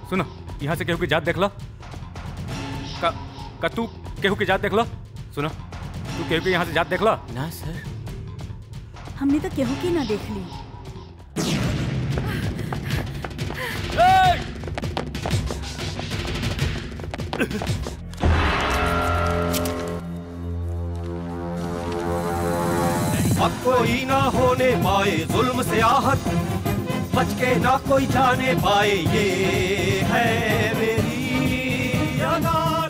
सुनो यहाँ से केहू की जात देख लो का, का तू केहू की जात देख लो सुनो तू केहू की यहाँ से जात देख लो ना सर हमने तो केहू की ना देख ली अब कोई ना होने पाए जुल्म से आहत बच के ना कोई जाने पाए ये है मेरी अदालत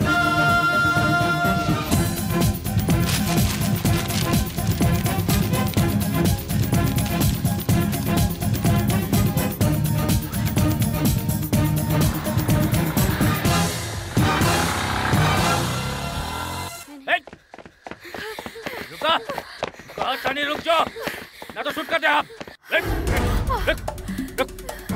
रुका रुका टनी रुक जाओ ना तो शूट कर दे आप रुक, रुक, रुक।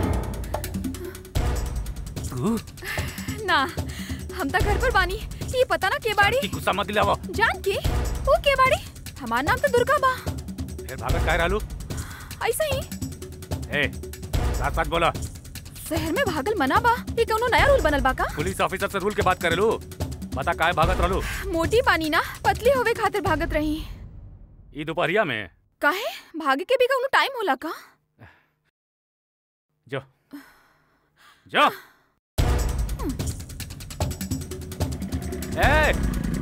तू ना हम तो घर पर बानी ये पता ना के बाड़ी की गुस्सा मत दिलावा जान के वो के बाड़ी हमार नाम तो दुर्गा बा फिर भागत काय रहलू ऐसा ही ए साथ साथ बोला शहर में भागल मना बा ये कौनो नया रूल बनल बा का पुलिस ऑफिसर से रूल के बात करेलू बता काय भागत रहलू मोटी पानी ना पतली होवे खातिर भागत रही ई दोपहरिया में काहे भागे के भी कौनो टाइम होला का जो जो ए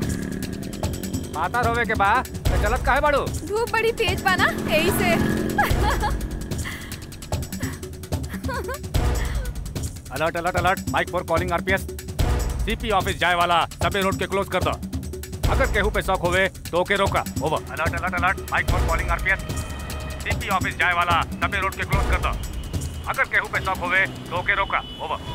पाता रोवे के बा तो चलत काहे बाड़ू धूप बड़ी तेज बा ना यही से alert alert alert mike four calling RPS CP office जाए वाला सबे रोड के क्लोज कर दो अगर केहू पे शौक होवे तो ओके रोका over alert alert alert mike four calling RPS CP office जाए वाला सबे रोड के क्लोज कर दो अगर केहू पे शौक होवे तो ओके रोका ओवर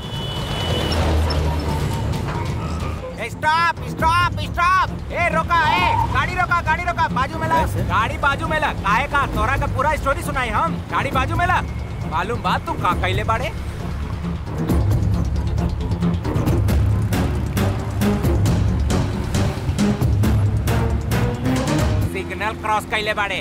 स्टॉप स्टॉप स्टॉप ए रोका ए गाड़ी रोका गाड़ी रोका बाजू में ला गाड़ी बाजू में ला काहे का तोरा का पूरा स्टोरी सुनाई हम गाड़ी बाजू में ला मालूम बात तू का कैले बाड़े सिग्नल क्रॉस कैले बाड़े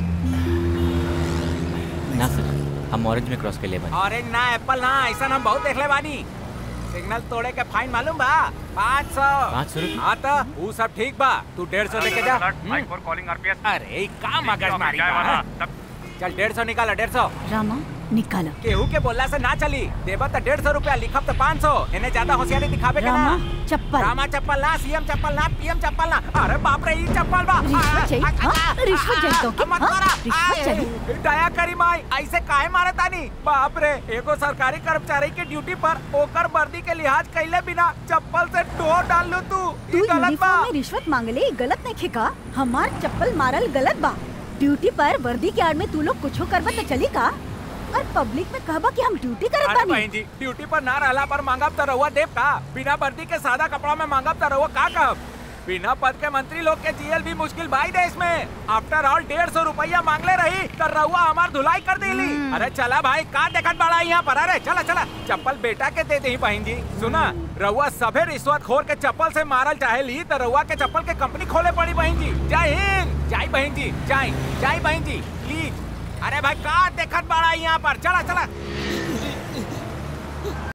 ना सर हम ऑरेंज में क्रॉस कर ले बानी ऑरेंज ना एप्पल ना ऐसा हम बहुत देखले बानी सिग्नल तोड़े के फाइन मालूम बा पाँच सौ पाँच सौ रुपये? हाँ तो वो सब ठीक बा तू डेढ़ सौ लेके जा माइक फॉर कॉलिंग आरपीएस अरे का मगज मारी बा? चल डेढ़ सौ निकाला डेढ़ सौ रामा निकाला केहू के बोला से ना चली देबा तो डेढ़ सौ रूपया लिखब तो पाँच सौ इन्हें ज्यादा होशियारी दिखावे के ना रामा चप्पल रामा चप्पल ना सीएम चप्पल ना पीएम चप्पल ना अरे बाप रे ई चप्पल बा रिश्वत चाहिए? आ, आ, हाँ? आ, रिश्वत चाहिए तो क्या? मत हाँ? मारा रिश्वत आ, चाहिए? दया करी माई ऐसे काहे मारे तानी बाप रे एगो सरकारी कर्मचारी के ड्यूटी पर ओकर वर्दी के लिहाज कैले बिना चप्पल से ठोर डाल लू तू तू ई गलत बा यूनिफॉर्म में रिश्वत मांगले ई गलत नहीं खेका हमार चप्पल मारल गलत बा ड्यूटी पर वर्दी के आड़ में तू लोग कुछो करबा तो चली का और पब्लिक में कहबा कि हम ड्यूटी करत अरे बानी बहन जी ड्यूटी पर ना रहला पर मांगब त रहुआ देव का बिना वर्दी के सादा कपड़ा में मांगब त रहुआ का कहब बिना पद के मंत्री लोग के जीएल भी मुश्किल भाई देश में आफ्टर ऑल डेढ़ सौ रुपया मांगले रही तो रहुआ हमार धुलाई कर देली अरे चला भाई का देखत बड़ा यहाँ पर अरे चला चला चप्पल बेटा के दे दे बहन जी सुना रहुआ सभे रिश्वत खोर के चप्पल से मारल चाहे ली तो रहुआ के चप्पल के कंपनी खोले पड़ी बहन जी जय हिंद जय बहन जी जय जय बहन जी प्लीज अरे भाई का देखत बड़ा यहाँ पर चला चला